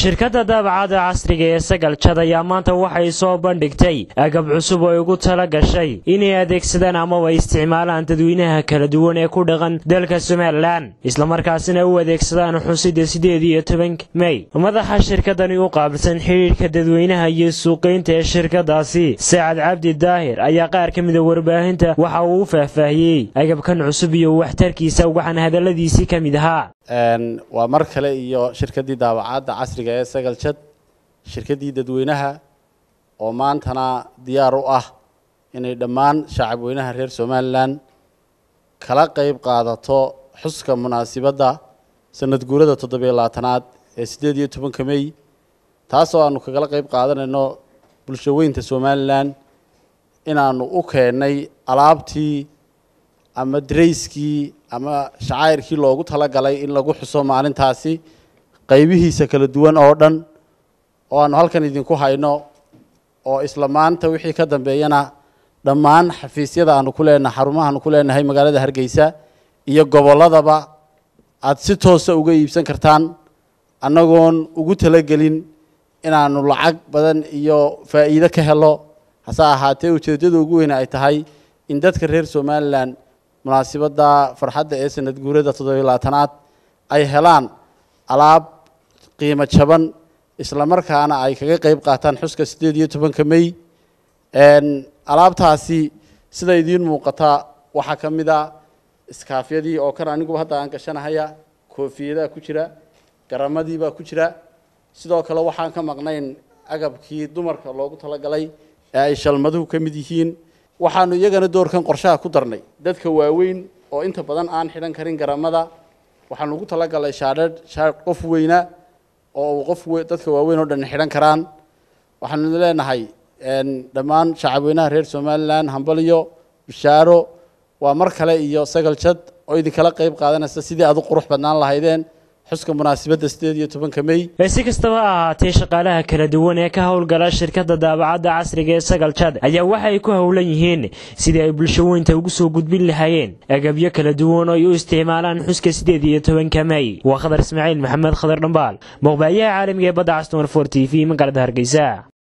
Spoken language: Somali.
shirkadda daabacada casriga ee sagal jad ayaa maanta waxay soo bandhigtay agab cusub oo ugu tala gashay inay adeegsadaan amaba isticmaalaan dadweynaha kala duwan ee ku dhaqan dalka somalilan islamarkaasina u adeegsadaan xusidda siddeed iyo tobanka mey madaxa shirkadani u qaabilsan xidhiidhka dadweynaha iyo suuqaynta ee shirkadaasi sacad cabdi daahir ayaa qaar ka mida warbaahinta waxa uu u faahfaahiyey agabkan cusub iyo waxtarkiisa waxaana hadalladiisii ka mid ahaa waa mar kale iyo shirkaddii daabacadda casriga ee sagal jad shirkaddii dadweynaha oo maantana diyaar u ah inay dhammaan shacabweynaha reer somalilan kala qeyb qaadato xuska munaasibadda sanad guurada toddobiyo labaatanaad ee siddeed iyo tobanka mey taasoo aanu kagala qeyb qaadanayno bulsho weynta somalilan inaanu u keennay alaabtii ama darayskii ama shacayrkii loogu talagalay in lagu xuso maalintaasi qaybihiisa kala duwan oo dhan oo aanu halkan idinku hayno oo isla maanta wixii ka dambeeyana dhammaan xafiisyada aanu ku leenahay xarumahaanu ku leenahay magaalada hargeysa iyo gobolladaba aada si toosa uga iibsan kartaan annagoon ugu talagelin inaanu lacag badan iyo faa'iido ka helo hase ahaatee ujeeddada ugu weyne ay tahay in dadka reer somalilan munaasibadda farxadda ee sanad guurada toddobiyo labaatanaad ay helaan alaab qiimo jaban isla markaana ay kaga qeyb qaataan xuska siddeed iyo tobanka mey alaabtaasi sida idiin muuqata waxaa ka mid a iskaafyadii oo kan aniguba hadda aan gashanahaya koofiyadaha ku jira garamadiibaa ku jira sidoo kale waxaan ka maqnayn agabkii dumarka loogu talagalay ee ay shalmaduhu ka mid yihiin waxaanu iyagana doorkan qorshaha ku darnay dadka waaweyn oo inta badan aan xidhan karin garamada waxaanu ugu talagalay shaadhadh shaadh qof weyna oo uu qof dadka waaweyn oo dhan xidhan karaan waxaanu leenahay dhammaan shacabweynaha reer somalilan hambaliyo bishaaro waa mar kale iyo sagal jad oo idinkala qeyb qaadanaysa sidii aad u qurux badnaan lahaydeen xuska munaasibadda siddeed iyo tobanka mey si kastaba ha ahaatee shaqaalaha kala duwan ee ka howlgala shirkadda daabacadda casriga ee sagal jad ayaa waxa ay ku howlan yihiin sidii ay bulsho weynta ugu soo gudbin lahaayeen agabyo kala duwan oo ay u isticmaalaan xuska siddeed iyo tobanka mey waa khadar ismaaciil maxamed khadar dhambaal muuqbaayaha caalamiga ee badda castumar for t v magaalada hargeysa